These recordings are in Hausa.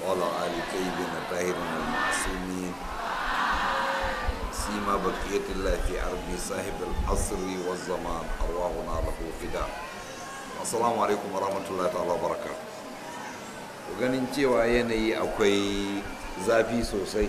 وعلى آل طيبين الطاهرين المعصومين سيما بقية الله في أرض صاحب العصر والزمان أرواحنا له فداء السلام عليكم ورحمة الله تعالى وبركاته ganin cewa yanayi akwai zafi sosai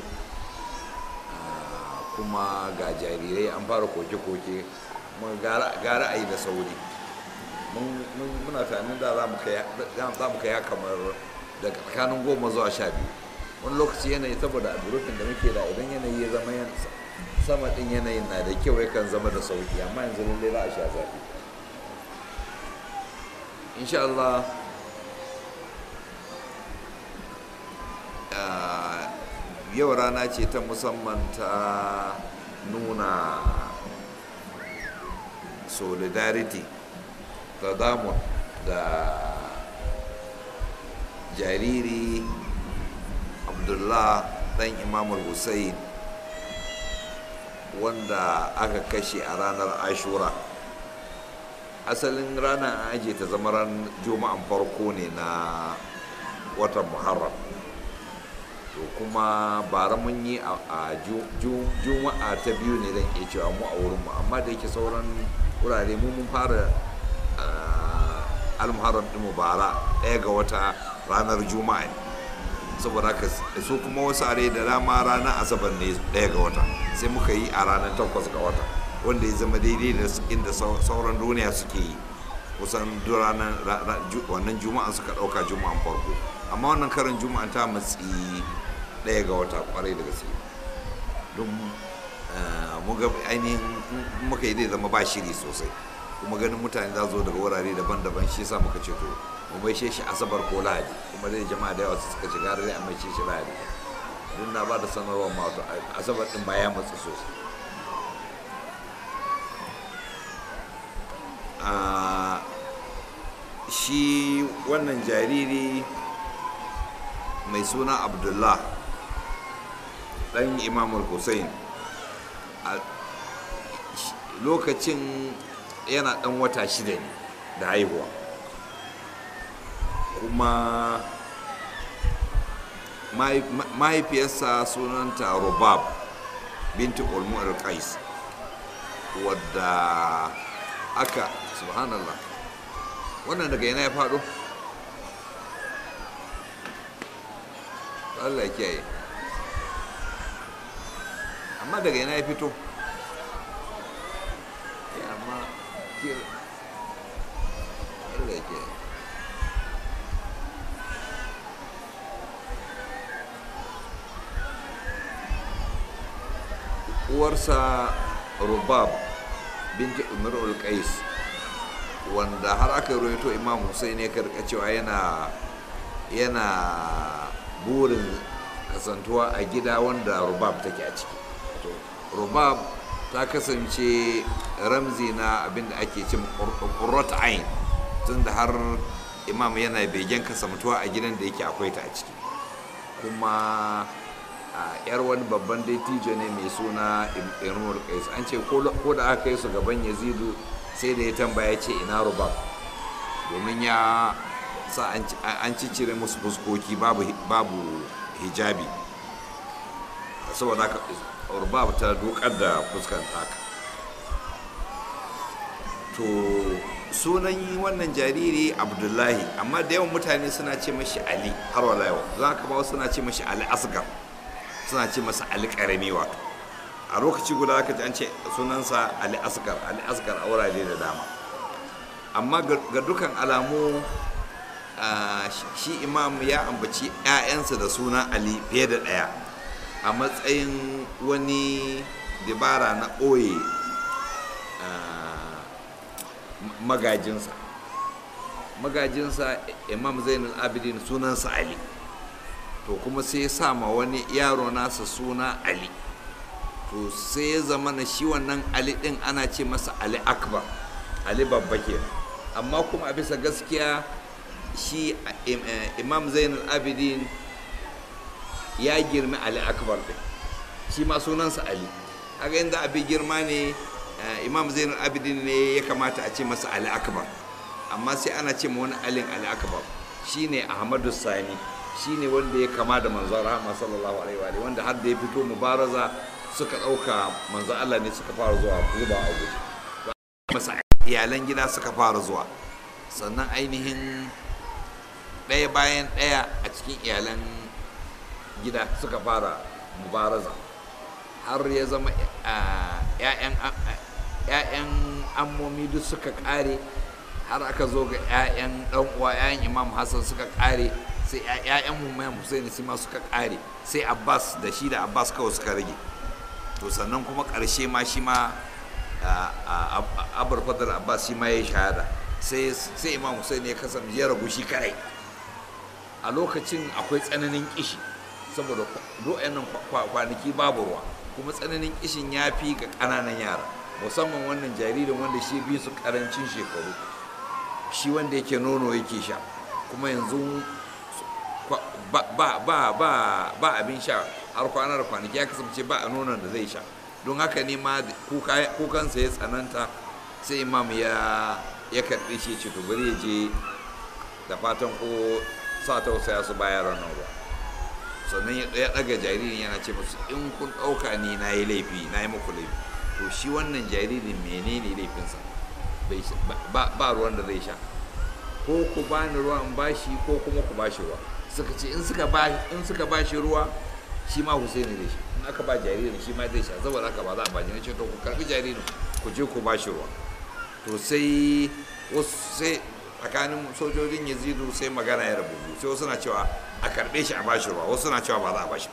kuma ga jarirai an fara koke-koke gara a yi da sauri muna tunanin da za mu kai kamar daga tsakanin goma zuwa sha biyu wani lokaci yanayi saboda a durufin da muke da idan yanayi ya zama sama din yanayin na da kyau yakan zama da sauki amma yanzu lallai za a sha zafi insha Allah yau rana ce ta musamman ta nuna solidarity tadamun da jariri abdullah dan imamul hussein wanda aka kashe a ranar ashura asalin ranar an ajiye ta zama ran juma'an farko ne na watan muharram to kuma bara mun yi a juma'a ta biyu ne zan iya cewa mu a wurinmu amma da yake sauran wurare mu mun fara almuharram ɗinmu bara ɗaya ga wata ranar juma'a ne saboda haka su kuma wasu are da dama ranar asabar ne ɗaya ga wata sai muka yi a ranar takwas ga wata wanda ya zama daidai da inda sauran duniya suke yi kusan ranar wannan juma'an suka ɗauka juma'an farko amma wannan karin juma'an ta matsi ɗaya ga wata kwarai da gaske don muga ainihin muka yi zai zama ba shiri sosai kuma ganin mutane za zo daga wurare daban-daban shi sa muka ce to mu mai shi asabar ko lahadi kuma dai jama'a da yawa su suka shiga rai a mai shi lahadi don na ba da sanarwar ma wato asabar din ba ya matsu sosai shi wannan jariri mai suna abdullah ɗan imamul hussein lokacin yana ɗan wata shida ne da haihuwa kuma mahaifiyarsa sunanta rubab binti ulmu al-qais wadda aka subhanallah wannan daga yana ya faɗo Allah ya kiyaye amma daga yana ya fito ya amma Allah ya kiyaye uwarsa rubab binti umarul qais wanda har aka roito imam hussein ya karka cewa yana yana burin kasantuwa a gida wanda rubab take a ciki rubab ta kasance ramzi na abinda ake cin ƙurrat ain tun da har imam yana begen kasantuwa a gidan da yake akwai ta a ciki kuma yar wani babban dattijo ne mai suna imrul qais an ce ko da aka yi su gaban yazidu sai da ya tambaya ce ina rubab domin ya sa an cicire musu fuskoki babu hijabi saboda haka rubab ta dukar da fuskan haka to sunan wannan jariri abdullahi amma da yawan mutane suna ce mashi ali har wala yau za ka ba suna ce mashi ali asgar suna ce masa ali karami wato a lokaci guda aka ji an ce sunansa ali asgar ali asgar a wurare da dama amma ga dukan alamu shi imam ya ambaci 'ya'yansa da suna ali fiye da ɗaya a matsayin wani dabara na ɓoye magajinsa magajinsa imam zainul abidin sunansa ali to kuma sai ya sama wani yaro nasa suna ali to sai ya zama na shi wannan ali din ana ce masa ali akbar ali babba ke amma kuma a bisa gaskiya shi imam zainul abidin ya girmi ali akbar din shi ma sunansa ali haka inda abin girma ne imam zainul abidin ne ya kamata a ce masa ali akbar amma sai ana ce ma wani alin ali akbar shine ahmadu sani shine wanda ya kama da manzon rahama sallallahu alaihi wa wanda har da ya fito mubaraza suka ɗauka manzon Allah ne suka fara zuwa zuba a guje masa iyalan gida suka fara zuwa sannan ainihin ɗaya bayan ɗaya a cikin iyalan gida suka fara mubaraza har ya zama 'ya'yan ammomi duk suka ƙare har aka zo ga 'ya'yan ɗan uwa 'ya'yan imam hassan suka ƙare sai 'ya'yan mumayan husaini su ma suka ƙare sai abbas da shi da abbas kawai suka rage to sannan kuma ƙarshe ma shi ma abar fadar abbas shi ma ya yi shahada sai imam husaini ya kasance ya ragu shi kadai a lokacin akwai tsananin kishi saboda nan kwanaki babu ruwa kuma tsananin kishin ya fi ga ƙananan yara musamman wannan jaririn wanda shi bi su ƙarancin shekaru shi wanda yake nono yake sha kuma yanzu ba abin sha har kwana da kwanaki ya kasance ba a nonon da zai sha don haka ne ma kukansa ya tsananta sai imam ya ya karɓi shi ce to bari ya je da fatan ko sa tausaya su bayar ranar ruwa sannan ya ɗaga jaririn yana ce musu in kun ɗauka ni na yi laifi na yi muku laifi to shi wannan jaririn menene laifinsa ba ruwan da zai sha ko ku bani ruwa in bashi ko kuma ku bashi ruwa suka ce in suka ba in suka bashi ruwa shi ma Husaini zai sha in aka ba jaririn shi ma zai sha saboda haka ba za a ba jini ce to ku karbi jaririn ku je ku bashi ruwa to sai wasu sai tsakanin sojojin Yazidu sai magana ya rabu sai wasu na cewa a karbe shi a bashi ruwa wasu na cewa ba za a bashi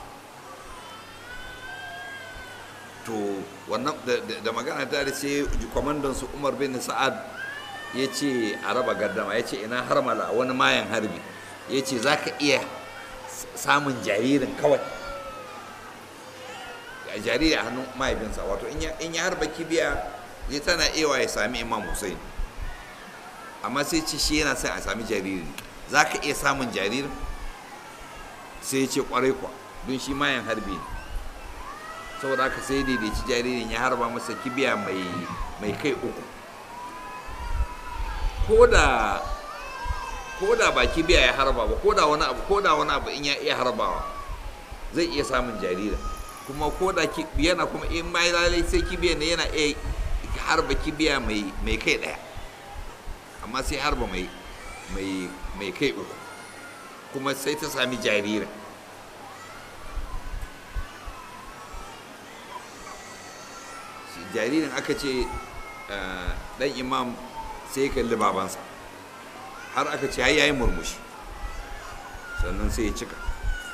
to wannan da magana ta da sai kwamandan su Umar bin Sa'ad ya ce a raba gardama ya ce ina harmala wani mayan harbi ya ce za ka iya samun jaririn kawai jariri a hannun mahaifinsa wato in ya harba kibiya ya tana ewa ya sami imam hussein amma sai ce shi yana son a sami jariri za ka iya samun jaririn sai ya ce kwarai kwa don shi mayan harbi ne saboda haka sai daidaici jaririn ya harba masa kibiya mai kai uku ko da ko da ba kibiya ya harba ba ko da wani abu ko da wani abu in ya iya harbawa zai iya samun jaririn kuma ko da yana kuma in ma lalai sai kibiya ne yana iya harba kibiya mai kai ɗaya amma sai harba mai kai uku kuma sai ta sami jaririn jaririn aka ce dan imam sai kalli babansa har aka ce ya yi murmushi sannan sai ya cika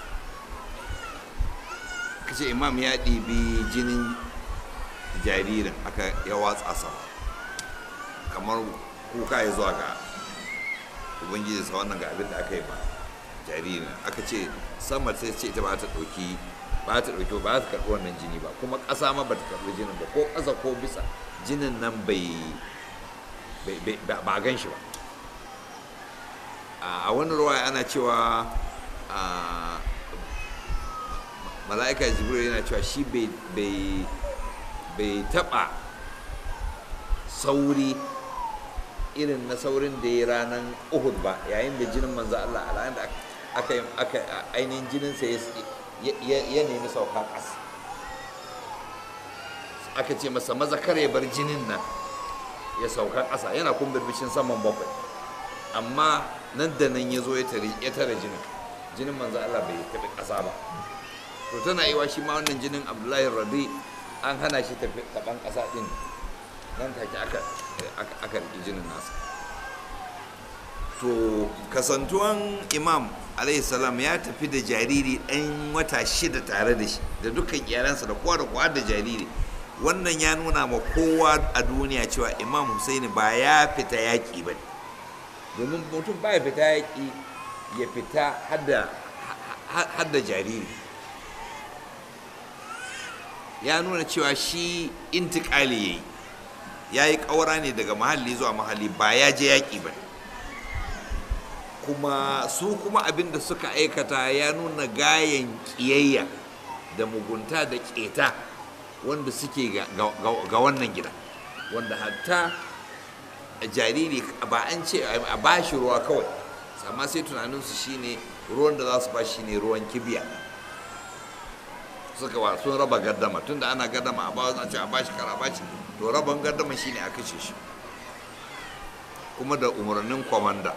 aka ce imam ya ɗibi jinin jaririn aka ya watsa sama kamar kuka ya zuwa ga ubangiji sa wannan ga abin da aka yi ba jaririn aka ce sama sai ce ita ba ta ɗauki ba ta ɗauki ba ta karɓi wannan jini ba kuma ƙasa ma ba ta karɓi jinin ba ko ƙasa ko bisa jinin nan bai ba gan shi ba a wani ruwa ana cewa mala'ika jibril yana cewa shi bai taɓa sauri irin na saurin da ya ranar uhud ba yayin da jinin manzo Allah a ranar da aka ainihin jininsa ya nemi sauka ƙasa aka ce masa maza kare bar jinin nan ya sauka ƙasa yana kun birbishin saman bakwai amma nan da nan ya zo ya tare jinin jinin manzo Allah bai tafi ƙasa ba to tana yi wa shi ma wannan jinin abdullahi rabi an hana shi tafi taban ƙasa ɗin nan take aka aka riƙi jinin nasa to kasantuwan imam alayhi salam ya tafi da jariri ɗan wata shida tare da shi da dukkan iyalansa da kowa da kowa da jariri wannan ya nuna ma kowa a duniya cewa imam husaini ba ya fita yaƙi ba domin mutum ba ya fita yaƙi ya fita hadda jariri ya nuna cewa shi intikali ya yi ya yi ƙaura ne daga mahalli zuwa mahalli ba ya je yaƙi ba kuma su kuma abin da suka aikata ya nuna gayan ƙiyayya da mugunta da ƙeta wanda suke ga wannan gida wanda hatta jariri ba an ce a bashi ruwa kawai amma sai tunaninsu shine ruwan da za su ba shi ne ruwan kibiya suka wa sun raba gaddama tunda ana gaddama a bawa ce a bashi kara bashi to raban gaddama shine a kashe shi kuma da umarnin kwamanda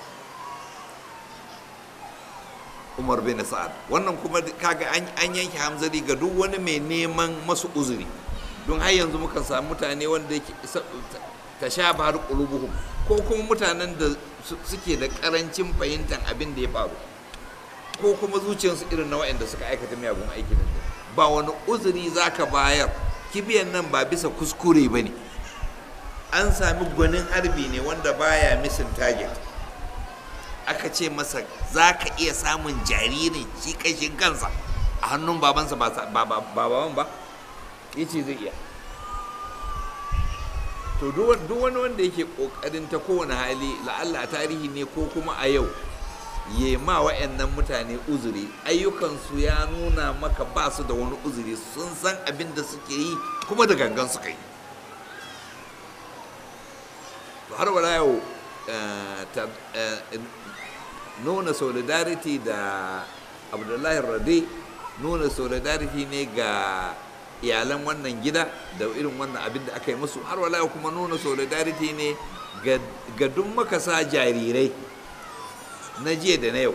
umar bin sa'ad wannan kuma kaga an yanke hamzari ga duk wani mai neman masu uzuri don har yanzu muka samu mutane wanda yake ta sha bahar qulubuhum ko kuma mutanen da suke da karancin fahimtar abin da ya faru ko kuma zuciyarsu irin na waɗanda suka aikata miyagun aiki da ba wani uzuri zaka bayar kibiyan nan ba bisa kuskure ba ne an sami gwanin harbi ne wanda baya misin target aka ce masa za ka iya samun jaririn shi kashin kansa a hannun babansa ba baban ba ya ce zai iya to duk wani wanda yake kokarin ta kowane hali la'alla a tarihi ne ko kuma a yau ya ma wa'annan mutane uzuri ayyukansu ya nuna maka ba su da wani uzuri sun san abin da suke yi kuma da gangan suka yi har wala yau nuna solidarity da abdullahi rade nuna solidarity ne ga iyalan wannan gida da irin wannan abin da aka yi musu har wala kuma nuna solidarity ne ga duk makasa jarirai na jiya da na yau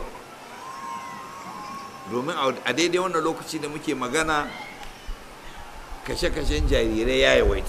domin a daidai wannan lokaci da muke magana kashe-kashen jarirai ya yawaita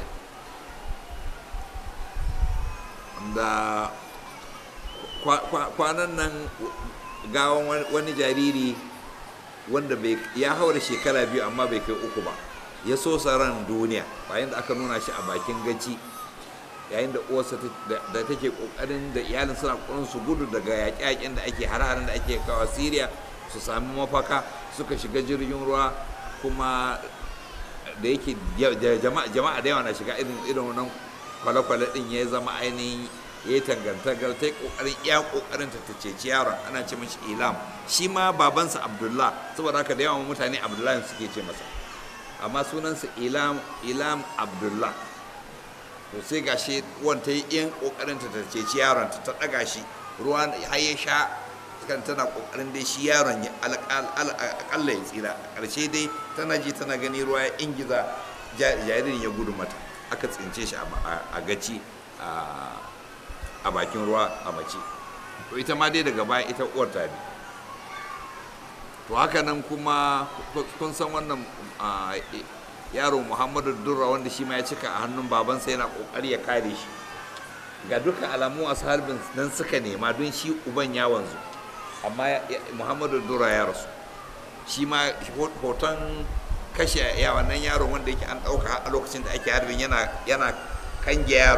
da kwanan nan gawan wani jariri wanda ya haura shekara biyu amma bai kai uku ba ya so ran duniya bayan da aka nuna shi a bakin gaci yayin da uwarsa da take kokarin da iyalin suna kokarin su gudu daga yaƙe-yaƙen da ake har da ake kawo Syria su sami mafaka suka shiga jirgin ruwa kuma da yake jama'a da yawa na shiga irin irin wannan kwale-kwale din ya zama ainihin ya yi tangantagar ta yi kokarin iya kokarin ta ceci yaron ana ce mashi ilam shi ma babansa abdullah saboda haka da yawan mutane abdullah suke ce masa amma sunansa ilam ilam abdullah to sai gashi wanta yi yan kokarin ta ceci yaron ta daga shi ruwa har ya sha kan tana kokarin dai shi yaron ya akalla ya tsira karshe dai tana ji tana gani ruwa ya ingiza jaririn ya gudu mata aka tsince shi a gaci a bakin ruwa a mace to ita ma dai daga baya ita uwar ta bi to haka nan kuma kun san wannan yaro muhammadu durra wanda shi ma ya cika a hannun babansa yana kokari ya kare shi ga duka alamu a harbin nan suka nema don shi uban ya wanzu amma muhammadu durra ya rasu shi ma hoton kashe ya wannan yaron wanda yake an ɗauka a lokacin da ake harbin yana yana kange yaron